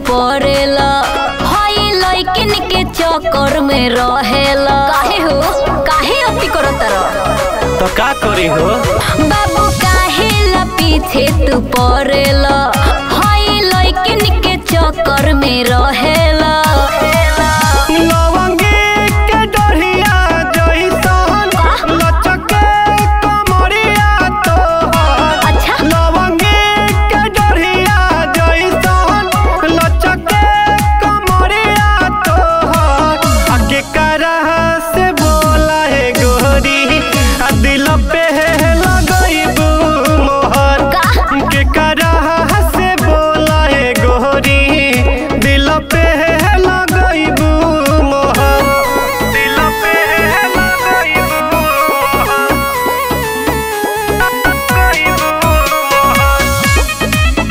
पड़ेला हई लइकिन के चक्कर में रहेला काहे हो काहे अति करत रह तो का करी हो बाबू काहे ला पीछे तू पड़ेला हई लइकिन के चक्कर में रहेला लवंगी के डढ़िया जइसन लचके कमरिया तोहर अच्छा लवंगी के डढ़िया जइसन लचके कमरिया तोहर आ केकरा से बोला है गोरी आ दिल पे लगइबू मोहर का? केकरा से बोला है गोरी दिल पे लगइबू मोहर दिल पे लगइबू मोहर लगइबू मोहर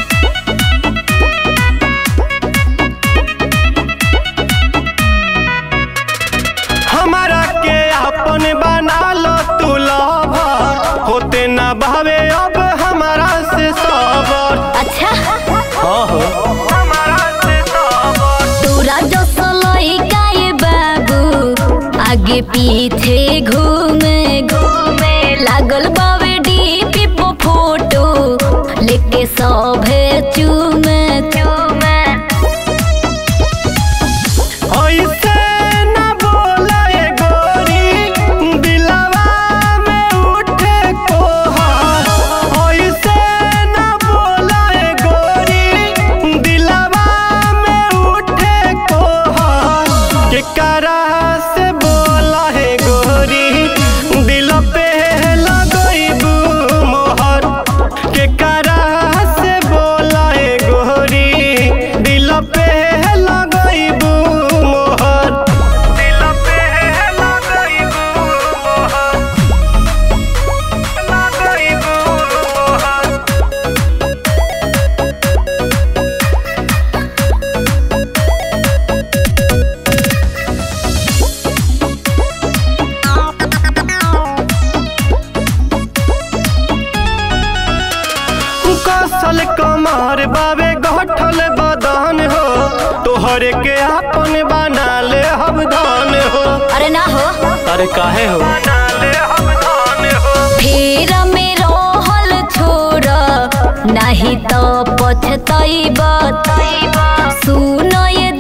हमारा के अपन बना लो तू लवर होते ना भावे अब हमारा से सबर अच्छा हाँ हो हमारा से सबर तोरा जो सलई गाए बाबू आगे पीछे घूमे घूमे लागल बावे डीपी पो फोटो लेके सभे चूमे चूमे ऐसे ना बोला ए गोरी दिलवा में उठे कोहर ऐसे ना बोला ए गोरी दिलवा में उठे कोहर केकरा से बोला है गोरी दिल पे लगइबू मोहर केकरा से बोला है गोरी दिल पे लगइबू मोहर दिल पे लगइबू मोहर लगइबू मोहर कसल कमर बाबे गठल बदन हो तोहरे के अपन बना ले हम धन हो अरे ना हो अरे काहे हो बना ले हम धन हो फिर में रहल छोड़ नहीं तो पछतैब सुन ये